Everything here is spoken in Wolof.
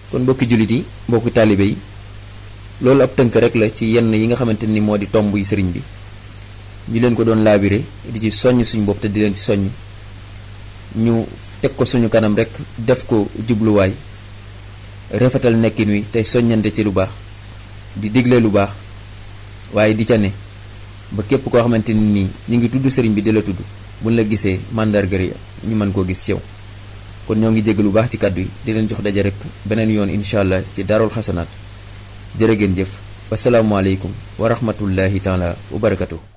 kon mbokki jullit yi mbokki taalibe yi loolu ab tënk rek la ci yenn yi nga xamante ni moo di tomb yi sëriñ bi ñu leen ko doon laabire di ci soññ suñu bopp te di leen ci soññ ñu teg ko suñu kanam rek def ko jubluwaay rafetal nekkin wi tey soññante ci lu baax di digle lu baax waaye di ca ne ba képp koo xamante ni nii ñu ngi tudd sëriñ bi di la tudd buñ la gisee màndarga yi ñu mën koo gis ci yow kon ñoo ngi jégg lu baax ci kàddu yi di leen jox daje rek beneen yoon incha allah ci daarul xasanaat jërë ngeen jëf wasalaamualeykum wa rahmatullahi taala wa barakatuh